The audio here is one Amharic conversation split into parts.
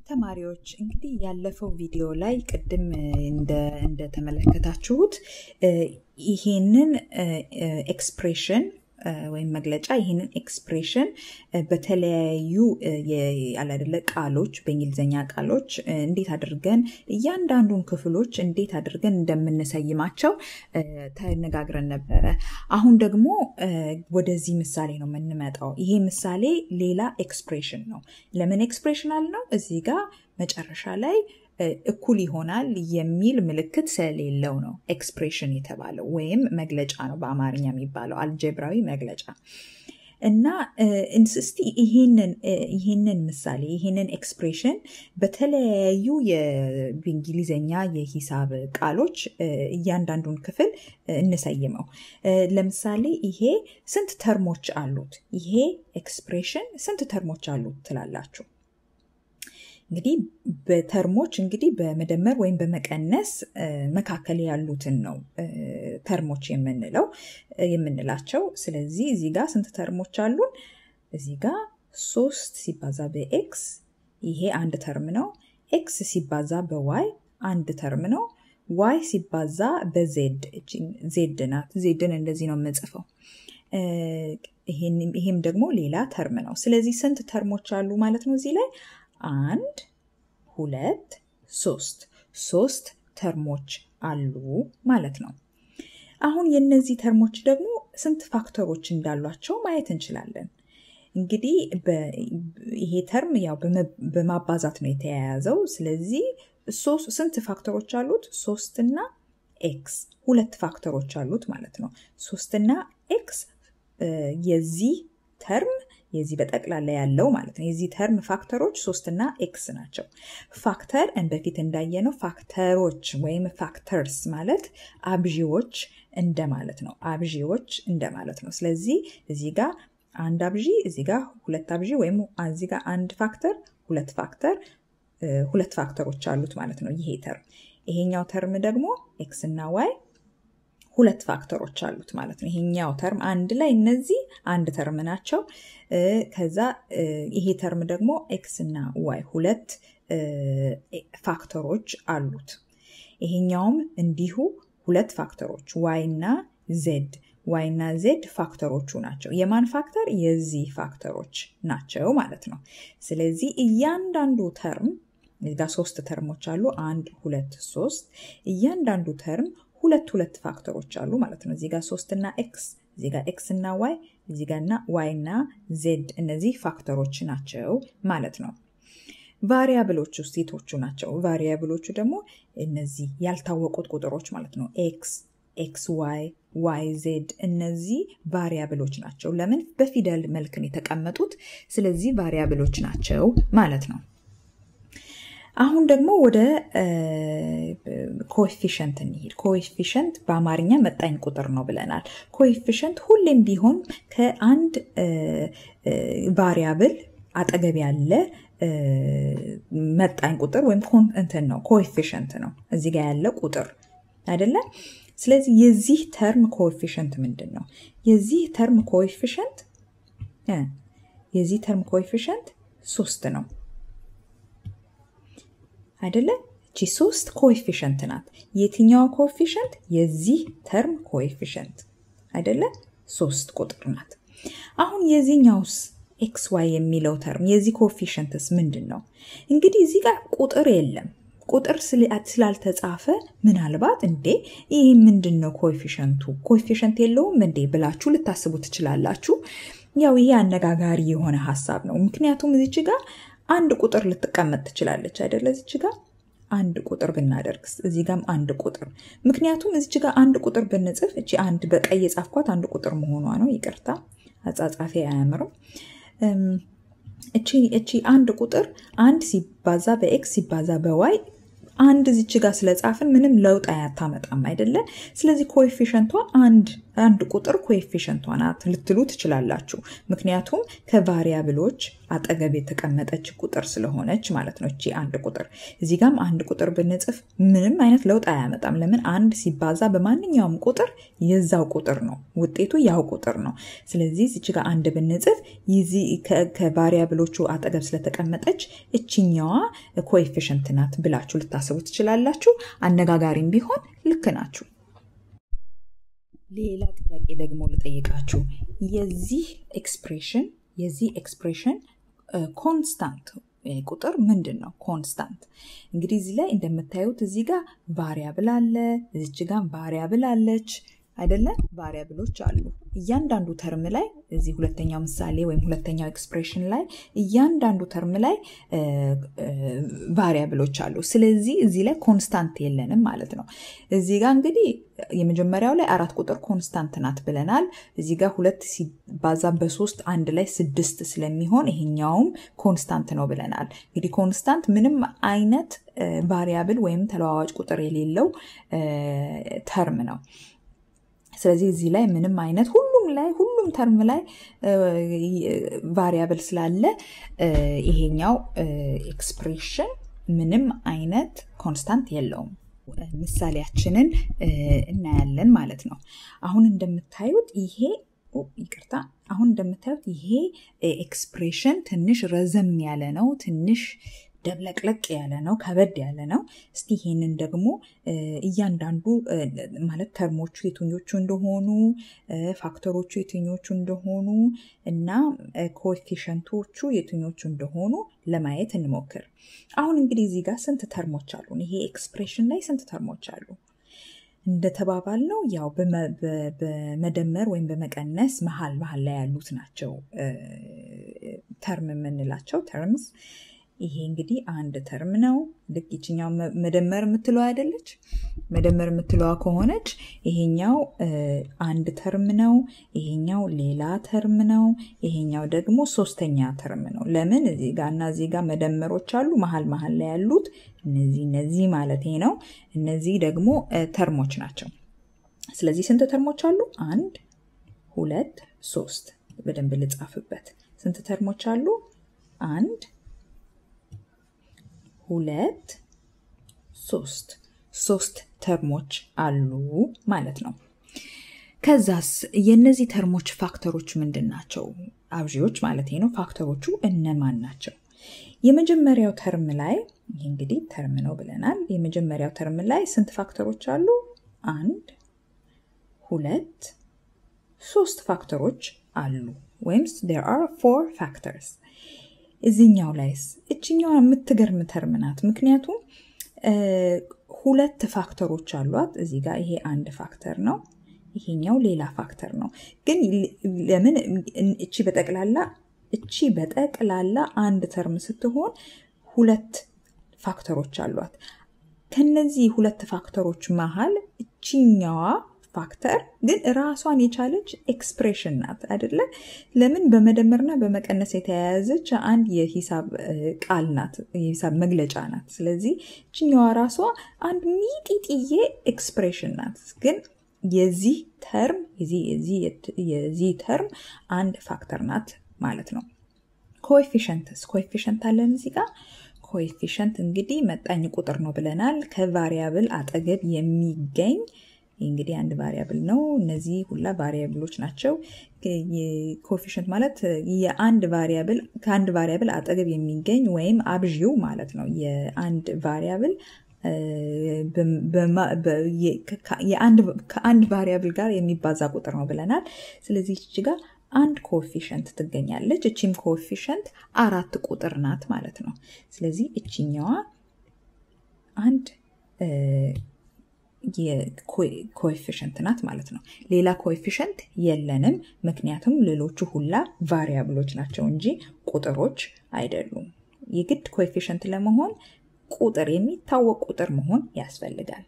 ተማሪዎች እንግዲህ ያለፈው ቪዲዮ ላይ ቅድም እንደተመለከታችሁት ይሄንን ኤክስፕሬሽን ወይም መግለጫ ይህንን ኤክስፕሬሽን በተለያዩ ያላደለ ቃሎች በእንግሊዝኛ ቃሎች እንዴት አድርገን እያንዳንዱን ክፍሎች እንዴት አድርገን እንደምንሰይማቸው ተነጋግረን ነበረ። አሁን ደግሞ ወደዚህ ምሳሌ ነው የምንመጣው። ይሄ ምሳሌ ሌላ ኤክስፕሬሽን ነው። ለምን ኤክስፕሬሽን አልነው? እዚህ ጋር መጨረሻ ላይ እኩል ይሆናል የሚል ምልክት ስለሌለው ነው ኤክስፕሬሽን የተባለው ወይም መግለጫ ነው በአማርኛ የሚባለው አልጀብራዊ መግለጫ እና እስቲ ይህንን ምሳሌ ይህንን ኤክስፕሬሽን በተለያዩ በእንግሊዝኛ የሂሳብ ቃሎች እያንዳንዱን ክፍል እንሰይመው። ለምሳሌ ይሄ ስንት ተርሞች አሉት? ይሄ ኤክስፕሬሽን ስንት ተርሞች አሉት ትላላችሁ? እንግዲህ በተርሞች እንግዲህ በመደመር ወይም በመቀነስ መካከል ያሉትን ነው ተርሞች የምንለው የምንላቸው። ስለዚህ እዚህ ጋር ስንት ተርሞች አሉን? እዚህ ጋር ሶስት ሲባዛ በኤክስ ይሄ አንድ ተርም ነው። ኤክስ ሲባዛ በዋይ አንድ ተርም ነው። ዋይ ሲባዛ በዜድ ዜድ ናት። ዜድን እንደዚህ ነው የምጽፈው። ይሄም ደግሞ ሌላ ተርም ነው። ስለዚህ ስንት ተርሞች አሉ ማለት ነው እዚህ ላይ አንድ ሁለት ሶስት ሶስት ተርሞች አሉ ማለት ነው። አሁን የነዚህ ተርሞች ደግሞ ስንት ፋክተሮች እንዳሏቸው ማየት እንችላለን። እንግዲህ ይሄ ተርም ያው በማባዛት ነው የተያያዘው። ስለዚህ ስንት ፋክተሮች አሉት? ሶስትና ኤክስ ሁለት ፋክተሮች አሉት ማለት ነው። ሶስትና ኤክስ የዚህ ተርም የዚህ በጠቅላላ ያለው ማለት ነው። የዚህ ተርም ፋክተሮች ሶስትና ኤክስ ናቸው። ፋክተር በፊት እንዳየነው ፋክተሮች ወይም ፋክተርስ ማለት አብዢዎች እንደማለት ነው። አብዢዎች እንደማለት ነው። ስለዚህ እዚህ ጋር አንድ አብዢ፣ እዚህ ጋር ሁለት አብዢ ወይም እዚህ ጋር አንድ ፋክተር፣ ሁለት ፋክተር፣ ሁለት ፋክተሮች አሉት ማለት ነው ይሄ ተርም። ይሄኛው ተርም ደግሞ ኤክስ እና ዋይ ሁለት ፋክተሮች አሉት ማለት ነው። ይሄኛው ተርም አንድ ላይ እነዚህ አንድ ተርም ናቸው። ከዛ ይሄ ተርም ደግሞ ኤክስ እና ዋይ ሁለት ፋክተሮች አሉት። ይሄኛውም እንዲሁ ሁለት ፋክተሮች ዋይ እና ዜድ ዋይ እና ዜድ ፋክተሮቹ ናቸው። የማን ፋክተር? የዚህ ፋክተሮች ናቸው ማለት ነው። ስለዚህ እያንዳንዱ ተርም እዚህ ጋር ሶስት ተርሞች አሉ። አንድ ሁለት ሶስት። እያንዳንዱ ተርም ሁለት ሁለት ፋክተሮች አሉ ማለት ነው። እዚህ ጋር ሶስት እና ኤክስ፣ እዚህ ጋር ኤክስ እና ዋይ፣ እዚህ ጋር እና ዋይ እና ዜድ እነዚህ ፋክተሮች ናቸው ማለት ነው። ቫሪያብሎች ውስጥ የቶቹ ናቸው? ቫሪያብሎቹ ደግሞ እነዚህ ያልታወቁት ቁጥሮች ማለት ነው። ኤክስ፣ ኤክስ ዋይ፣ ዋይ ዜድ እነዚህ ቫሪያብሎች ናቸው። ለምን? በፊደል መልክን የተቀመጡት ስለዚህ ቫሪያብሎች ናቸው ማለት ነው። አሁን ደግሞ ወደ ኮኤፊሽንት እንሂድ። ኮኤፊሽንት በአማርኛ መጣኝ ቁጥር ነው ብለናል። ኮኤፊሽንት ሁሌም ቢሆን ከአንድ ቫሪያብል አጠገብ ያለ መጣኝ ቁጥር ወይም እንትን ነው ኮኤፊሽንት ነው እዚህ ጋር ያለ ቁጥር አይደለም። ስለዚህ የዚህ ተርም ኮኤፊሽንት ምንድን ነው? የዚህ ተርም ኮኤፊሽንት የዚህ ተርም ኮኤፊሽንት ሶስት ነው አይደለ? እቺ ሶስት ኮኤፊሽንት ናት። የትኛዋ ኮኤፊሽንት? የዚህ ተርም ኮኤፊሽንት አይደለ? ሶስት ቁጥር ናት። አሁን የዚህኛውስ ኤክስ ዋይ የሚለው ተርም የዚህ ኮኤፊሽንትስ ምንድን ነው? እንግዲህ እዚህ ጋር ቁጥር የለም። ቁጥር ስላልተጻፈ ምናልባት እንዴ ይህ ምንድን ነው ኮኤፊሽንቱ ኮኤፊሽንት የለውም እንዴ ብላችሁ ልታስቡ ትችላላችሁ። ያው ይሄ አነጋጋሪ የሆነ ሀሳብ ነው። ምክንያቱም እዚች ጋር አንድ ቁጥር ልትቀመጥ ትችላለች አይደለ? እዚች ጋር አንድ ቁጥር ብናደርግ እዚህ ጋም አንድ ቁጥር ምክንያቱም እዚች ጋር አንድ ቁጥር ብንጽፍ እቺ አንድ በቀይ የጻፍኳት አንድ ቁጥር መሆኗ ነው። ይቅርታ አጻጻፊ አያምርም። እቺ አንድ ቁጥር አንድ ሲባዛ በኤክስ ሲባዛ በዋይ አንድ እዚች ጋር ስለጻፍን ምንም ለውጥ አያታመጣም አይደለ? ስለዚህ ኮኤፊሽንቷ አንድ አንድ ቁጥር ኮኤፊሽንቷ ናት ልትሉ ትችላላችሁ። ምክንያቱም ከቫሪያብሎች አጠገብ የተቀመጠች ቁጥር ስለሆነች ማለት ነው። እቺ አንድ ቁጥር እዚህ ጋም አንድ ቁጥር ብንጽፍ ምንም አይነት ለውጥ አያመጣም። ለምን? አንድ ሲባዛ በማንኛውም ቁጥር የዛው ቁጥር ነው፣ ውጤቱ ያው ቁጥር ነው። ስለዚህ እዚች ጋር አንድ ብንጽፍ ከቫሪያብሎቹ አጠገብ ስለተቀመጠች እችኛዋ ኮኤፊሽንት ናት ብላችሁ ልታስቡ ትችላላችሁ። አነጋጋሪም ቢሆን ልክ ናችሁ። ሌላ ጥያቄ ደግሞ ልጠይቃችሁ። የዚህ ኤክስፕሬሽን የዚህ ኤክስፕሬሽን ኮንስታንት ቁጥር ምንድን ነው? ኮንስታንት እንግዲህ እዚህ ላይ እንደምታዩት እዚህ ጋር ቫሪያብል አለ፣ እዚች ጋር ቫሪያብል አለች አይደለ? ቫሪያብሎች አሉ። እያንዳንዱ ተርም ላይ እዚህ ሁለተኛው ምሳሌ ወይም ሁለተኛው ኤክስፕሬሽን ላይ እያንዳንዱ ተርም ላይ ቫሪያብሎች አሉ። ስለዚህ እዚህ ላይ ኮንስታንት የለንም ማለት ነው። እዚህ ጋር እንግዲህ የመጀመሪያው ላይ አራት ቁጥር ኮንስታንት ናት ብለናል። እዚህ ጋር ሁለት ሲባዛ በሶስት አንድ ላይ ስድስት ስለሚሆን ይሄኛውም ኮንስታንት ነው ብለናል። እንግዲህ ኮንስታንት ምንም አይነት ቫሪያብል ወይም ተለዋዋጭ ቁጥር የሌለው ተርም ነው። ስለዚህ እዚህ ላይ ምንም አይነት ሁሉም ላይ ሁሉም ተርም ላይ ቫሪያብል ስላለ ይሄኛው ኤክስፕሬሽን ምንም አይነት ኮንስታንት የለውም። ምሳሌያችንን እናያለን ማለት ነው። አሁን እንደምታዩት ይሄ ይቅርታ፣ አሁን እንደምታዩት ይሄ ኤክስፕሬሽን ትንሽ ረዘም ያለ ነው። ትንሽ ደብለቅለቅ ያለ ነው፣ ከበድ ያለ ነው። እስቲ ይሄንን ደግሞ እያንዳንዱ ማለት ተርሞቹ የትኞቹ እንደሆኑ ፋክተሮቹ የትኞቹ እንደሆኑ እና ኮኤፊሽንቶቹ የትኞቹ እንደሆኑ ለማየት እንሞክር። አሁን እንግዲህ እዚህ ጋር ስንት ተርሞች አሉን? ይሄ ኤክስፕሬሽን ላይ ስንት ተርሞች አሉ? እንደተባባል ነው ያው በመደመር ወይም በመቀነስ መሀል መሀል ላይ ያሉት ናቸው ተርም የምንላቸው ተርምስ ይሄ እንግዲህ አንድ ተርም ነው። ልክ ይችኛው መደመር የምትለዋ አይደለች? መደመር የምትለዋ ከሆነች ይሄኛው አንድ ተርም ነው፣ ይሄኛው ሌላ ተርም ነው፣ ይሄኛው ደግሞ ሶስተኛ ተርም ነው። ለምን እዚህ ጋር እና እዚህ ጋር መደመሮች አሉ፣ መሀል መሀል ላይ ያሉት እነዚህ እነዚህ ማለት ነው። እነዚህ ደግሞ ተርሞች ናቸው። ስለዚህ ስንት ተርሞች አሉ? አንድ ሁለት ሶስት። በደንብ ልጻፍበት። ስንት ተርሞች አሉ? አንድ ሁለት ሶስት ሶስት ተርሞች አሉ ማለት ነው። ከዛስ የእነዚህ ተርሞች ፋክተሮች ምንድን ናቸው? አብዢዎች ማለት ነው። ፋክተሮቹ እነማን ናቸው? የመጀመሪያው ተርም ላይ ይህ እንግዲህ ተርም ነው ብለናል። የመጀመሪያው ተርም ላይ ስንት ፋክተሮች አሉ? አንድ ሁለት ሶስት ፋክተሮች አሉ ወይም there are four factors እዚኛው ላይስ እችኛዋ የምትገርም ተርም ናት። ምክንያቱም ሁለት ፋክተሮች አሏት። እዚህ ጋር ይሄ አንድ ፋክተር ነው፣ ይሄኛው ሌላ ፋክተር ነው። ግን ለምን እቺ በጠቅላላ እቺ በጠቅላላ አንድ ተርም ስትሆን ሁለት ፋክተሮች አሏት። ከነዚህ ሁለት ፋክተሮች መሀል እችኛዋ ፋክተር ግን ራሷን የቻለች ኤክስፕሬሽን ናት አይደለ? ለምን በመደመርና በመቀነስ የተያያዘች አንድ የሂሳብ ቃል ናት፣ የሂሳብ መግለጫ ናት። ስለዚህ ችኛዋ ራሷ አንድ ሚጢጥዬ ኤክስፕሬሽን ናት። ግን የዚህ ተርም የዚህ ተርም አንድ ፋክተር ናት ማለት ነው። ኮኤፊሽንትስ ኮኤፊሽንት አለን እዚህ ጋር ኮኤፊሽንት እንግዲህ መጣኝ ቁጥር ነው ብለናል። ከቫሪያብል አጠገብ የሚገኝ እንግዲህ አንድ ቫሪያብል ነው። እነዚህ ሁላ ቫሪያብሎች ናቸው። ኮኤፊሽንት ማለት የአንድ ቫሪያብል ከአንድ ቫሪያብል አጠገብ የሚገኝ ወይም አብዢው ማለት ነው። የአንድ ቫሪያብል ከአንድ ቫሪያብል ጋር የሚባዛ ቁጥር ነው ብለናል። ስለዚህ እች ጋር አንድ ኮኤፊሽንት ትገኛለች። እቺም ኮኤፊሽንት አራት ቁጥር ናት ማለት ነው። ስለዚህ እችኛዋ አንድ ኮኤፊሽንት ናት ማለት ነው። ሌላ ኮኤፊሽንት የለንም፣ ምክንያቱም ሌሎቹ ሁላ ቫሪያብሎች ናቸው እንጂ ቁጥሮች አይደሉም። የግድ ኮኤፊሽንት ለመሆን ቁጥር የሚታወቅ ቁጥር መሆን ያስፈልጋል።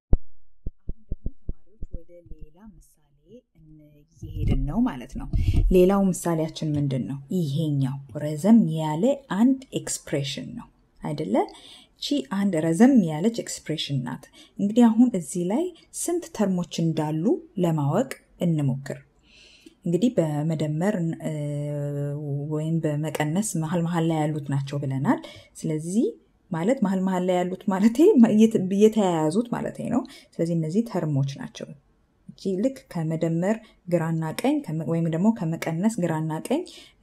ወደ ሌላ ምሳሌ እየሄድን ነው ማለት ነው። ሌላው ምሳሌያችን ምንድን ነው? ይሄኛው ረዘም ያለ አንድ ኤክስፕሬሽን ነው አይደለ? ቺ አንድ ረዘም ያለች ኤክስፕሬሽን ናት። እንግዲህ አሁን እዚህ ላይ ስንት ተርሞች እንዳሉ ለማወቅ እንሞክር። እንግዲህ በመደመር ወይም በመቀነስ መሀል መሀል ላይ ያሉት ናቸው ብለናል። ስለዚህ ማለት መሀል መሀል ላይ ያሉት ማለት የተያያዙት ማለት ነው። ስለዚህ እነዚህ ተርሞች ናቸው። እቺ ልክ ከመደመር ግራና ቀኝ ወይም ደግሞ ከመቀነስ ግራና ቀኝ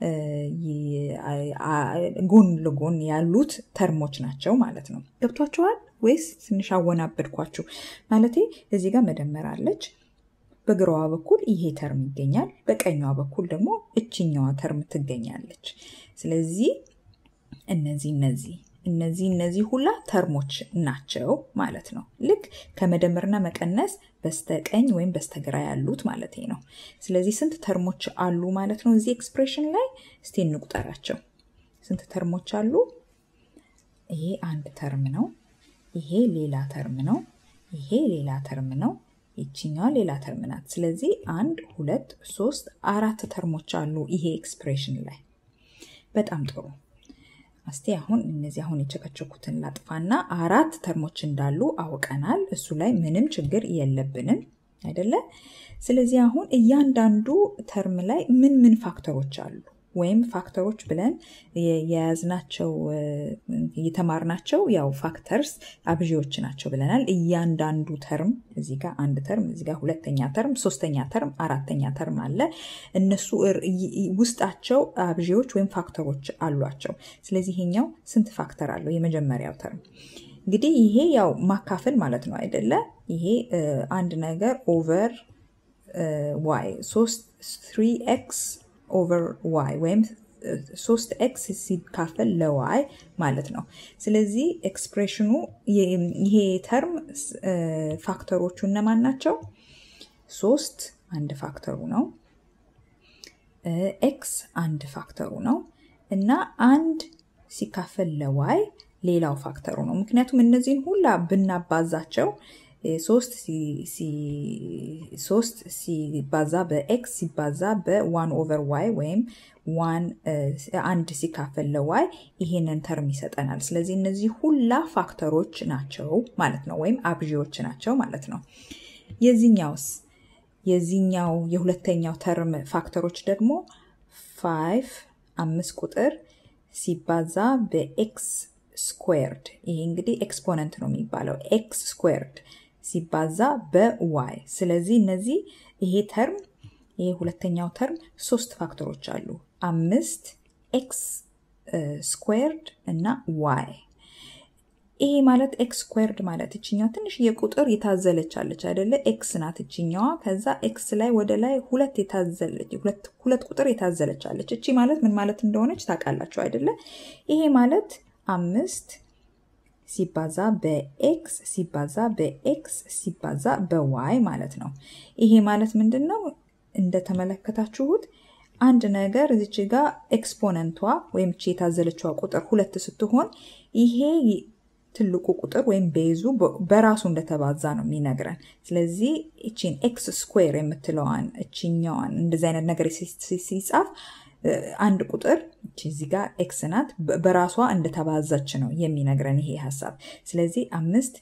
ጎን ለጎን ያሉት ተርሞች ናቸው ማለት ነው። ገብቷችኋል ወይስ ትንሽ አወናበድኳችሁ? ማለቴ እዚህ ጋር መደመር አለች። በግራዋ በኩል ይሄ ተርም ይገኛል። በቀኛዋ በኩል ደግሞ እችኛዋ ተርም ትገኛለች። ስለዚህ እነዚህ እነዚህ እነዚህ እነዚህ ሁላ ተርሞች ናቸው ማለት ነው። ልክ ከመደመርና መቀነስ በስተቀኝ ወይም በስተግራ ያሉት ማለት ነው። ስለዚህ ስንት ተርሞች አሉ ማለት ነው እዚህ ኤክስፕሬሽን ላይ እስቲ እንቁጠራቸው። ስንት ተርሞች አሉ? ይሄ አንድ ተርም ነው። ይሄ ሌላ ተርም ነው። ይሄ ሌላ ተርም ነው። ይችኛዋ ሌላ ተርም ናት። ስለዚህ አንድ፣ ሁለት፣ ሶስት፣ አራት ተርሞች አሉ ይሄ ኤክስፕሬሽን ላይ። በጣም ጥሩ። እስቲ አሁን እነዚህ አሁን የቸከቸኩትን ላጥፋና አራት ተርሞች እንዳሉ አውቀናል። እሱ ላይ ምንም ችግር የለብንም አይደለ? ስለዚህ አሁን እያንዳንዱ ተርም ላይ ምን ምን ፋክተሮች አሉ ወይም ፋክተሮች ብለን የያዝናቸው የተማርናቸው ያው ፋክተርስ አብዢዎች ናቸው ብለናል። እያንዳንዱ ተርም እዚህ ጋር አንድ ተርም፣ እዚህ ጋር ሁለተኛ ተርም፣ ሶስተኛ ተርም፣ አራተኛ ተርም አለ። እነሱ ውስጣቸው አብዢዎች ወይም ፋክተሮች አሏቸው። ስለዚህ ይሄኛው ስንት ፋክተር አለው? የመጀመሪያው ተርም እንግዲህ ይሄ ያው ማካፈል ማለት ነው አይደለ? ይሄ አንድ ነገር ኦቨር ዋይ ሶስት ትሪ ኤክስ ኦቨር ዋይ ወይም ሶስት ኤክስ ሲካፈል ለዋይ ማለት ነው። ስለዚህ ኤክስፕሬሽኑ ይሄ ተርም ፋክተሮቹ እነማን ናቸው? ሶስት አንድ ፋክተሩ ነው። ኤክስ አንድ ፋክተሩ ነው እና አንድ ሲካፈል ለዋይ ሌላው ፋክተሩ ነው። ምክንያቱም እነዚህን ሁላ ብናባዛቸው ሶስት ሲባዛ በኤክስ ሲባዛ በዋን ኦቨር ዋይ ወይም ዋን አንድ ሲካፈል ለዋይ ይሄንን ተርም ይሰጠናል። ስለዚህ እነዚህ ሁላ ፋክተሮች ናቸው ማለት ነው፣ ወይም አብዢዎች ናቸው ማለት ነው። የዚህኛውስ የዚህኛው የሁለተኛው ተርም ፋክተሮች ደግሞ ፋይቭ አምስት ቁጥር ሲባዛ በኤክስ ስኩዌርድ ይሄ እንግዲህ ኤክስፖነንት ነው የሚባለው ኤክስ ስኩዌርድ ሲባዛ በዋይ ስለዚህ እነዚህ ይሄ ተርም ይሄ ሁለተኛው ተርም ሶስት ፋክተሮች አሉ አምስት ኤክስ ስኩዌርድ እና ዋይ ይሄ ማለት ኤክስ ስኩዌርድ ማለት እችኛዋ ትንሽ የቁጥር የታዘለች አለች አይደለ ኤክስ ናት እችኛዋ ከዛ ኤክስ ላይ ወደ ላይ ሁለት የታዘለች ሁለት ቁጥር የታዘለች አለች እቺ ማለት ምን ማለት እንደሆነች ታውቃላችሁ አይደለ ይሄ ማለት አምስት ሲባዛ በኤክስ ሲባዛ በኤክስ ሲባዛ በዋይ ማለት ነው። ይሄ ማለት ምንድን ነው? እንደተመለከታችሁት አንድ ነገር እዚች ጋር ኤክስፖነንቷ ወይም እቺ የታዘለችዋ ቁጥር ሁለት ስትሆን ይሄ ትልቁ ቁጥር ወይም ቤዙ በራሱ እንደተባዛ ነው የሚነግረን። ስለዚህ እቺን ኤክስ ስኩዌር የምትለዋን እችኛዋን እንደዚህ አይነት ነገር ሲጻፍ አንድ ቁጥር እዚህ ጋር ኤክስ ናት በራሷ እንደተባዛች ነው የሚነግረን ይሄ ሀሳብ። ስለዚህ አምስት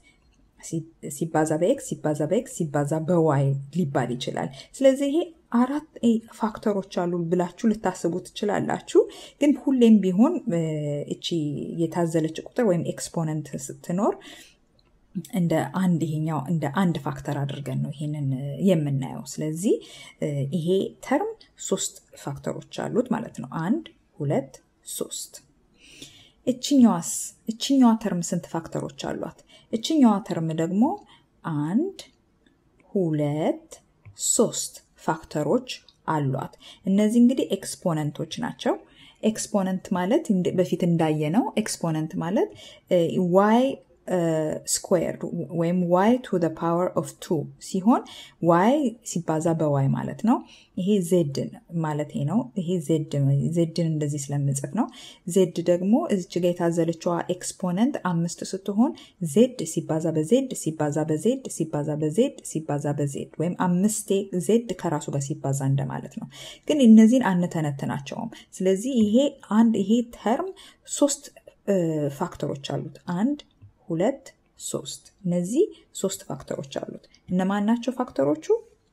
ሲባዛ በኤክስ ሲባዛ በኤክስ ሲባዛ በዋይ ሊባል ይችላል። ስለዚህ ይሄ አራት ፋክተሮች አሉ ብላችሁ ልታስቡ ትችላላችሁ። ግን ሁሌም ቢሆን እቺ የታዘለች ቁጥር ወይም ኤክስፖነንት ስትኖር እንደ አንድ ይሄኛው እንደ አንድ ፋክተር አድርገን ነው ይሄንን የምናየው። ስለዚህ ይሄ ተርም ሶስት ፋክተሮች አሉት ማለት ነው። አንድ፣ ሁለት፣ ሶስት። እችኛዋስ እችኛዋ ተርም ስንት ፋክተሮች አሏት? እችኛዋ ተርም ደግሞ አንድ፣ ሁለት፣ ሶስት ፋክተሮች አሏት። እነዚህ እንግዲህ ኤክስፖነንቶች ናቸው። ኤክስፖነንት ማለት በፊት እንዳየ ነው። ኤክስፖነንት ማለት ዋይ ስኩዌርድ ወይም ዋይ ቱ ፓወር ኦፍ ቱ ሲሆን ዋይ ሲባዛ በዋይ ማለት ነው። ይሄ ዜድ ማለት ነው። ይሄ ዜድን እንደዚህ ስለምጽፍ ነው። ዜድ ደግሞ እዚች ጋ የታዘለችዋ ኤክስፖነንት አምስት ስትሆን ዜድ ሲባዛ በዜድ ሲባዛ በዜድ ሲባዛ በዜድ ሲባዛ በዜድ ወይም አምስቴ ዜድ ከራሱ ጋር ሲባዛ እንደማለት ነው። ግን እነዚህን አንተነትናቸውም። ስለዚህ ይሄ አንድ ይሄ ተርም ሶስት ፋክተሮች አሉት። አንድ፣ ሁለት፣ ሶስት። እነዚህ ሶስት ፋክተሮች አሉት። እነማን ናቸው ፋክተሮቹ?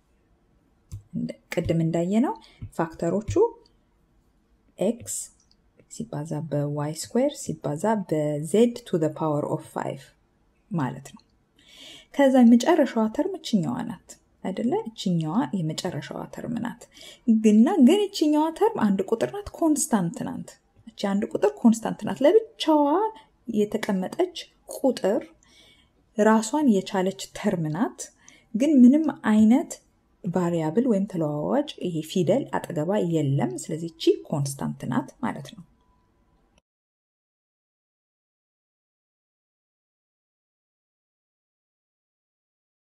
ቅድም እንዳየነው ፋክተሮቹ ኤክስ ሲባዛ በዋይ ስኩዌር ሲባዛ በዜድ ቱ ፓወር ኦፍ ፋይቭ ማለት ነው። ከዛ የመጨረሻዋ ተርም እችኛዋ ናት አይደለ? እችኛዋ የመጨረሻዋ ተርም ናት። ግና ግን እችኛዋ ተርም አንድ ቁጥር ናት፣ ኮንስታንት ናት። እቺ አንድ ቁጥር ኮንስታንት ናት። ለብቻዋ የተቀመጠች ቁጥር ራሷን የቻለች ተርም ናት። ግን ምንም አይነት ቫሪያብል ወይም ተለዋዋጭ ይሄ ፊደል አጠገባ የለም። ስለዚህ እቺ ኮንስታንት ናት ማለት ነው።